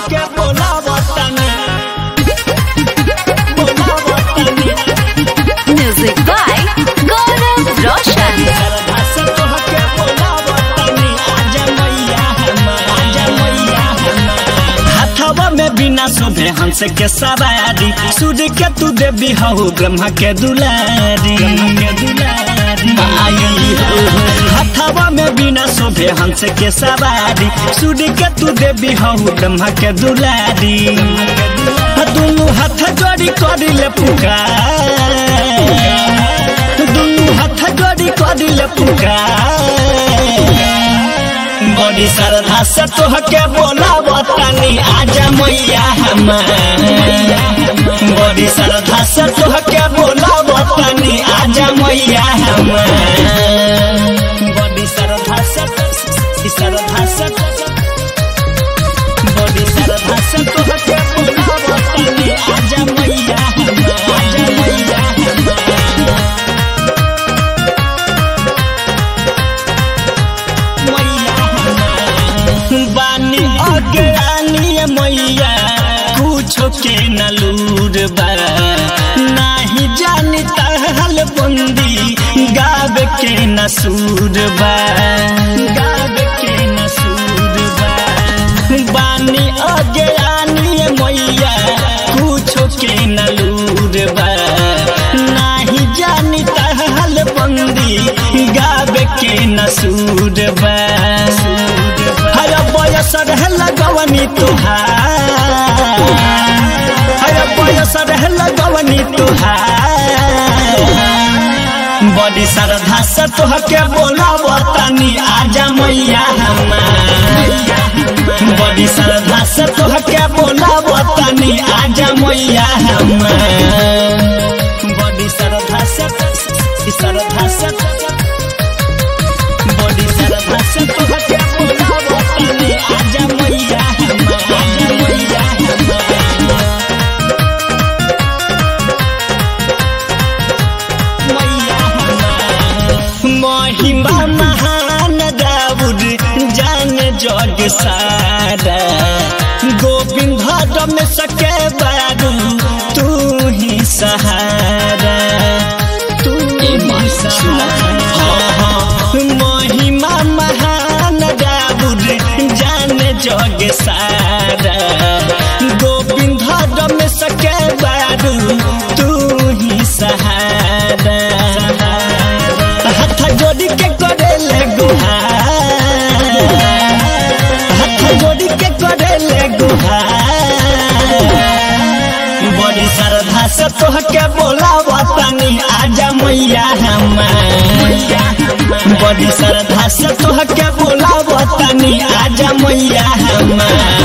तोहके बोलावतानी बोलावतानी Music by Gaurav Roshan. सरधा से तोहके बोलावतानी आजा मैया हमार आजा मैया हमार हाथवा में बिना शोभे हंस के सवारी सूर्य के तू देवी हऊ ब्रह्मा के दुलारी के दुलारी आई हो हाथवा में बिना शोभे हंस के सवारी सूर्य के तू देवी हऊ ब्रह्मा के दुलारी दुनू हाथ जोड़ी करिले पुकार दुनू हाथ जोड़ी करिले पुकार बड़ी श्रद्धा से तोहके बोलावतानी आजा मैया हमार बड़ी श्रद्धा से तोहके बोलावतानी आजा मैया हमार बड़ी श्रद्धा से श्रद्धा से बड़ी श्रद्धा से तोहके बोलावतानी आजा मैया हमार आजा मैया हमार बानी अगरानी मैया कुछो के नलूर बा नाही जानी तहल बंदी गावे के नसूर बा गावे के नसूर बा बानी अगरानी मैया कुछो के नलूर बा नाही जानी तहल बंदी गावे के नसूर बा हर बयस रह लगवनी तुहार हर बयस रह लगवनी तुहार बड़ी श्रद्धा से तोहके बोलावतानी आजा मैया हमार बड़ी श्रद्धा से तोहके बोलावतानी आजा मैया हमार बड़ी श्रद्धा से श्रद्धा से बड़ी श्रद्धा से तोहके बोलावतानी आजा मैया हमार आजा मैया हमार मैया हमार महिमा महान दाऊद जान जग सारा गोविंद में सके बारू तू ही सहारा तू ही सहारा महिमा महान दाऊद जान जग सारा गोविंद में सके बारू तू ही सहारा हाथ जोड़ी के करेले गुहार हाथ जोड़ी के करेले गुहार बड़ी श्रद्धा से तोहके बोलावतानी आजा मैया हमार बड़ी श्रद्धा से तोहके बोलावतानी आजा मैया हमार